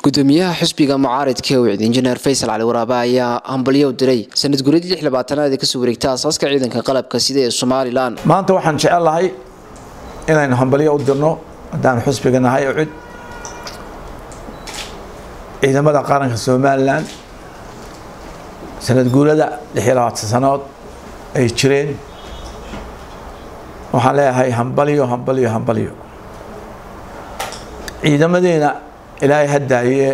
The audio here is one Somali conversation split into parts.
gudoomiyaha xisbiga mucaaridka ewcid injineer faysal cali waraabe ayaa hambalyo u diray sanad guradii lix labaatanaad ee kasoo wareegta aasaaska ciidanka qalabka sida ee somalilan maanta waxaan jecel lahay inaynu hambalyo u dirno haddaan xusbiga nahay ewcid ciidamada qaranka somalilan sanad guurada lix iyo labaatan sanood ay jireen waxaan leeyahay hambalyo hambalyo hambalyo ciidamadeena ilaahay haddaaye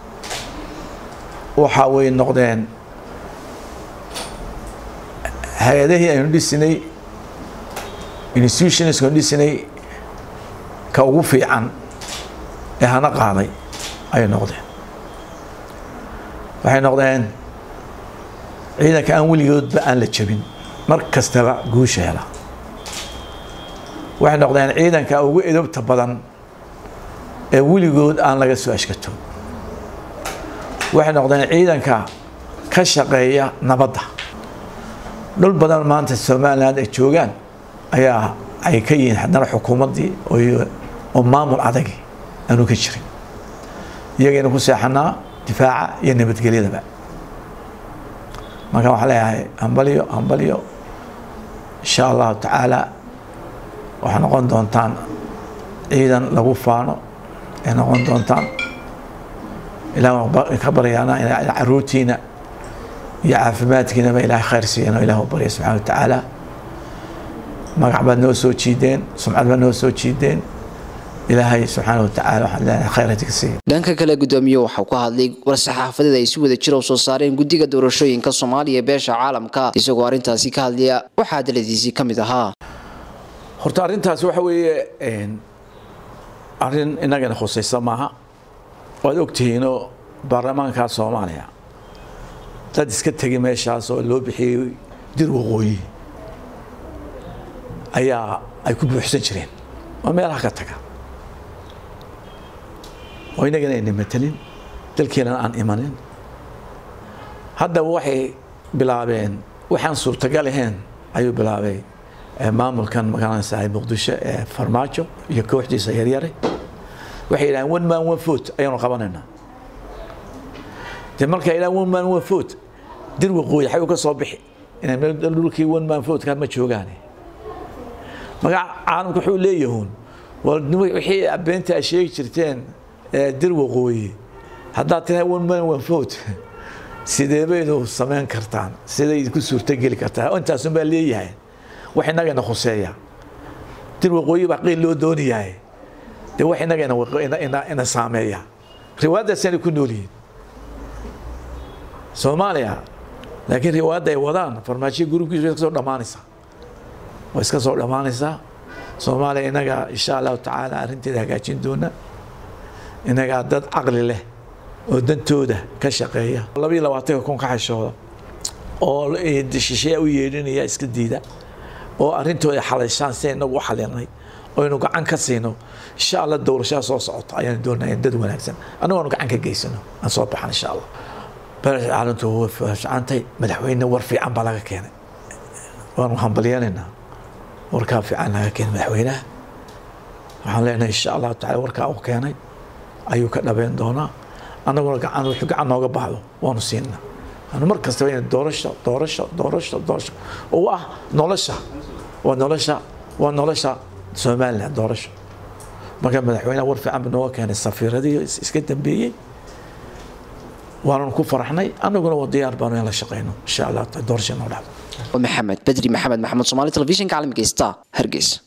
waxa way noqdeen hay-adihii aynu dhisinay institutionskanu dhisinay ka ugu fiican ee hana qaaday ayay noqdeen waxay noqdeen ciidanka aan weligoodba aan la jebin mar kastaba guusha hela waxay noqdeen ciidanka ugu edobta badan ee weligood aan laga soo ashkato waxay noqdeen ciidanka ka shaqeeya nabadda dhul badan maanta somalilan ay joogaan ayaa ay ka yihiin haddana xukuumaddii oo maamul adagi aanu ka jirin iyagaynu ku seexanaa difaaca iyo nabadgelyadaba marka waxaan leeyahay hambalyo hambalyo insha allahu tacaala waxaa noqon doontaan ciidan lagu faano ay noqon doontaan ilaah ka baryaana caruurtiina iyo caafimaadkiinaba ilahay khayr siiyano ilah u barya subxana wa tacaala magac baad noo soo jiideen sumcad baad noo soo jiideen ilaahay subxaana wa tacala waxaan leenahay khayr hadii ka siiya dhanka kale gudoomiye waxau ka hadlay war-saxaafadeed ay si wada jira u soo saareen guddiga doorashooyinka soomaaliya ee beesha caalamka isagoo arrintaasi ka hadlaya waxaa hadaladiisii ka mid ahaa horta arrintaas waxa weeye arrin inagana khusaysa maaha waad ogtihiinoo baarlamaanka soomaaliya dad iska tegi meeshaas oo loo bixiyey dir waqooyi ayaa ay ku buuxsan jireen oo meelaha ka taga oo inagana ayna matelin dalkeenana aan imanin haddaba waxay bilaabeen waxaan suurtagal ahayn ayuu bilaabay maamulkan magaranaysaa muqdisho ee farmaajo iyo kooxdiisa yaryare waxay yidhahdeen one man one foot ayaanu qabanaynaa de markay yidhahdeen one man one foot dir waqooyi xay u ka soo bixi inay dhulkii one man foot ma joogaane magaca caalamka wuxuu leeyahuun wixii beenta ay sheegi jirteen dir waqooyi haddaad tirahay one man one foot sidee baynu samayn kartaan siday ku suurtogeli kartaa intaasun baa leeyahay wax inagana khuseeya dir waqooyi baa qiil loo doonayahay de wax inagana ina saameeya riwaayaddaasana ku nool yihiin soomaaliya laakiin riwaayadda ay wadaan farmaajiya gurubkiisu way iska soo dhammaanaysaa way iska soo dhammaanaysaa soomaaliya inaga insha allahu tacaala arrinteeda hagaajin doona inagaa dad caqli leh oo dantooda ka shaqeeya labayo labaatanka kun ka xashooda oo shisheeya u yeedhinaya iska diida oo arrintooda xalayshaan si inagu u xalinay oynu gacan ka siino insha allah doorashada soo socota ayaan doonaa in dad wanaagsan annagoonu gacan ka geysano aan soo baxan insha allah beresha caalamtu way ficantay madaxweyne war fiican baa laga keenay waanu hambalyanaynaa warkaa fiican laga keenay madaxweynaha waxaan leenahay insha allahu tacala warkaa uu keenay ayuu ka dhabeyn doonaa annaguna gacan wuxuu gacan nooga baxdo waanu siinaa anu mar kastaba in doorasho doorasho doorasho doorasho oo ah nolosha waa nolosha waa nolosha somaliland doorasho marka madaxweyneha war fiican ba nooga keenay safiiradii iska dambeeyey waananu ku faraxnay annaguna waa diyaar baanu in la shaqeyno insha allah doorasha noo dhacdo maxamed bedri maxamed maxamed somaali telefishinka caalamiga star hargeysa